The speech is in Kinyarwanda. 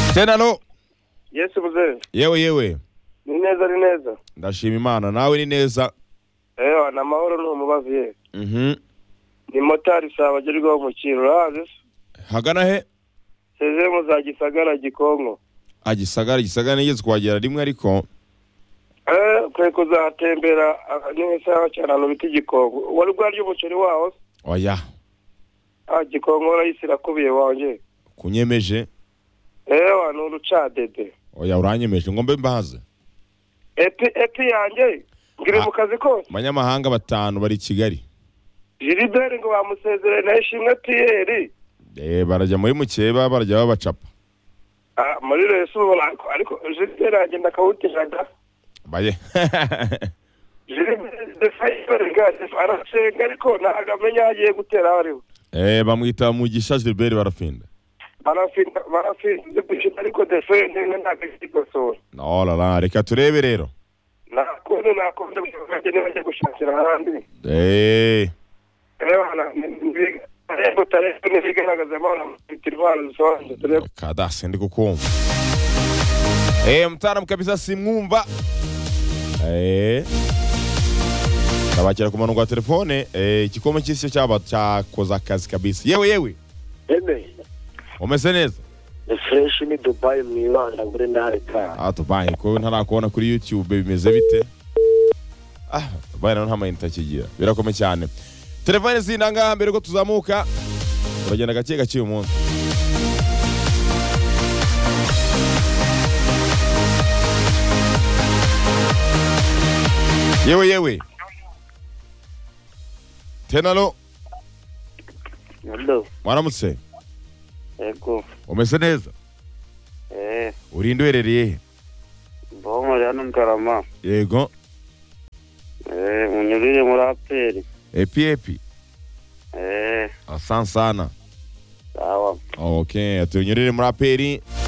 Hussein alo yesi buzeyi yewe yewe ni neza ni neza ndashima imana nawe ni neza ewa ni amahoro ni umubavu yewe Mhm. ni motari saba agerwaho umukino urahazi se hagana he sezemu za gisagara gikonko Ah, gisagara gisagara nigeze kuhagera rimwe ariko eee kwe kuzatembera ah, n'isaha cyane ahantu bita igikonko wari bwarya umuceri waho se oya ah gikonko warayisi irakubiye wanjye kunyemeje ewa ni urucadede oya uranyemeje ngo mbe mbaze epi epi yanjye ngiri Ah. mu kazi kose abanyamahanga batanu bari i kigali jiliberi ngo bamusezerere na ishimwe piyeri eh barajya muri mukeba barajya babacapa Ah, muri reso ubu ariko jiliberi agenda akawutira da baye jiliberi defayiberi gadefu arasenga ariko ntabwo amenya aho agiye gutera aho ariho eh bamwita mugisha gilbert barafinda barafinda barafinda gukina ariko defayiberi ntabwo ikikosora no la la reka turebe rero nakuntu nakuntu abaturage ntibajya gushakira ahandi eh reba areba utareba ntibigaragazemo bafite indwara zisobanutse tureba kada sindi kukumva eh mtaalamu kabisa simwumva eh tabakira ku murongo wa telefone eh ikikomo cy'isi cyaba cyakoze akazi kabisa yewe yewe Eme, umeze neza ni fresh ni Dubai mwibanda kuri ntareka. Ah, Dubai ko ntarakubona kuri YouTube bimeze bite? Ah, Dubai naho nta mayinite akigira. Birakomeye cyane. Telefone zina ngaha mbere ko tuzamuka. Uragenda gake gake uyu munsi. Yewe yewe. Tenalo, Hello, mwaramutse. ego. Umeze neza? Eh, Urinde uherereye he? mbomo ya nungarama. Yego. Eh, unyurire muri aperi. Epi epi. Eh, Asante sana. sawa. Ok, tunyurire muri aperi